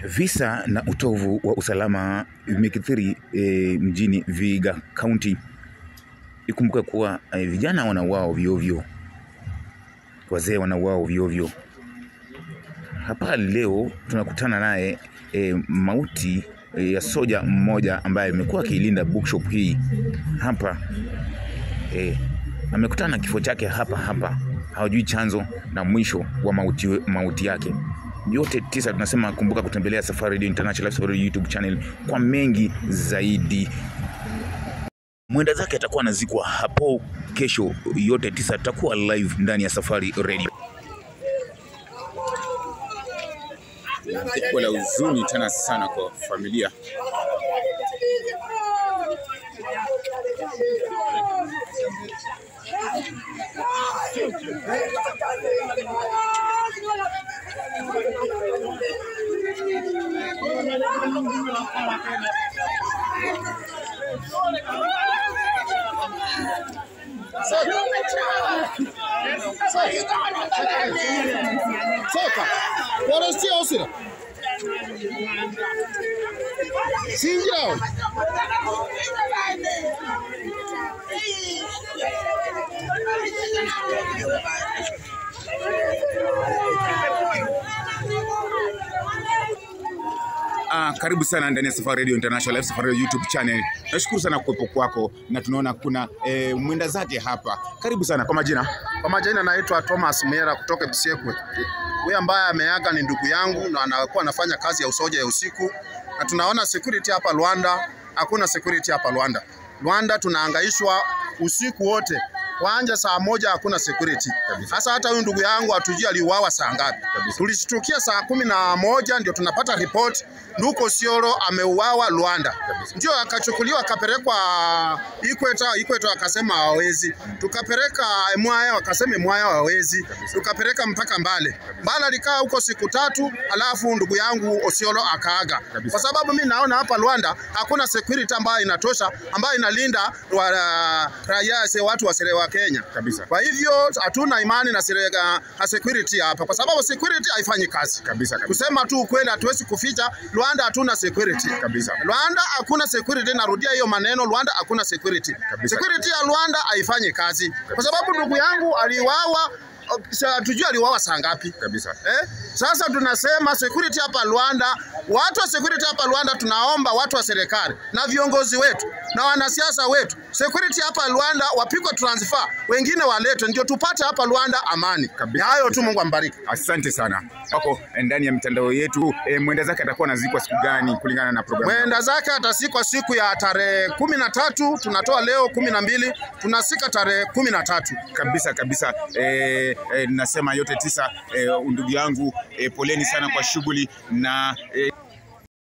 Visa na utovu wa usalama vimekithiri e, mjini Vihiga County. Ikumbuka kuwa e, vijana wanauawa ovyo wazee wanauawa ovyo Hapa leo tunakutana naye e, mauti e, ya soja mmoja ambaye amekuwa akiilinda bookshop hii hapa e, amekutana na kifo chake hapa hapa, hawajui chanzo na mwisho wa mauti, mauti yake yote tisa. Tunasema kumbuka kutembelea Safari Radio International Safari YouTube channel kwa mengi zaidi. Mwenda zake atakuwa anazikwa hapo kesho, yote tisa tutakuwa live ndani ya Safari Radio. Tukio la huzuni tena sana kwa familia Soka. Wanasikia usira. Singira. Ah, karibu sana ndani ya Safari Radio International Live Safari Radio YouTube channel. Nashukuru sana kuwepo kwako na tunaona kuna eh, mwenda zake hapa. Karibu sana kwa majina. Kwa majina naitwa Thomas Mera kutoka Busekwe. Huyu ambaye ameaga ni ndugu yangu na anakuwa anafanya kazi ya usoja ya usiku, na tunaona security hapa Rwanda, hakuna security hapa Rwanda. Rwanda tunahangaishwa usiku wote Wanja saa moja hakuna security. Sasa hata huyu ndugu yangu hatujui aliuawa saa ngapi. Tulishtukia saa kumi na moja ndio tunapata report Nduko Siolo ameuawa Rwanda. Ndio akachukuliwa akapelekwa Ikweta, Ikweta akasema hawezi. Tukapeleka Mwaya wakasema Mwaya hawezi. Tukapeleka mpaka Mbale. Mbale alikaa huko siku tatu, alafu ndugu yangu Osiolo akaaga. Kwa sababu mimi naona hapa Rwanda hakuna security ambayo inatosha ambayo inalinda wa, raia watu wa Serewa Kenya Kabisa. Kwa hivyo hatuna imani na serega, na security hapa, kwa sababu security haifanyi kazi Kabisa, kabisa. Kusema tu ukweli, hatuwezi kuficha. Rwanda hatuna security Kabisa. Rwanda hakuna security, narudia hiyo maneno, Rwanda hakuna security. Kabisa. Security ya Rwanda haifanyi kazi, kwa sababu ndugu yangu aliwawa hatujui aliwawa saa ngapi Kabisa. eh? Sasa tunasema security hapa Rwanda, watu wa security hapa Rwanda, tunaomba watu wa serikali na viongozi wetu na wanasiasa wetu, security hapa Rwanda wapigwe transfer, wengine waletwe, ndio tupate hapa Rwanda amani. Kabisa. Ni hayo tu, Mungu ambariki. Asante sana. Wako ndani ya mitandao yetu. E, mwenda zake atakuwa anazikwa siku gani kulingana na programu? Mwenda zake atasikwa siku ya tarehe kumi na tatu tunatoa leo kumi na mbili tunasika tarehe kumi na tatu kabisa kabisa. E, e, nasema yote tisa. E, ndugu yangu e, poleni sana kwa shughuli na e,